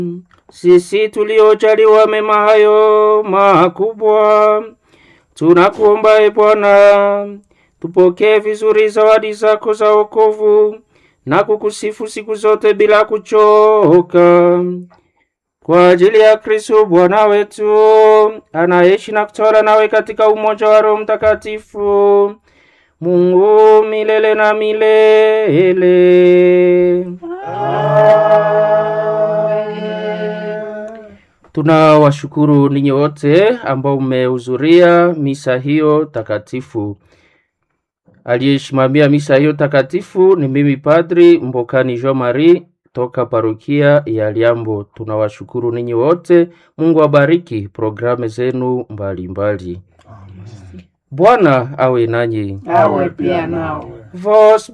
Sisi tuliojaliwa mema hayo makubwa, tunakuomba e Bwana, tupokee vizuri zawadi zako za wokovu na kukusifu siku zote bila kuchoka, kwa ajili ya Kristo Bwana wetu, anaishi na kutawala nawe katika umoja wa Roho Mtakatifu, Mungu milele na milele. Tunawashukuru ninyi wote ambao mmehudhuria misa hiyo takatifu. Aliyesimamia misa hiyo takatifu ni mimi Padri Mbokani Jean Marie toka parokia ya Liambo. Tunawashukuru ninyi wote. Mungu abariki programu zenu mbalimbali. Bwana awe nanyi. awe pia nawe. Vos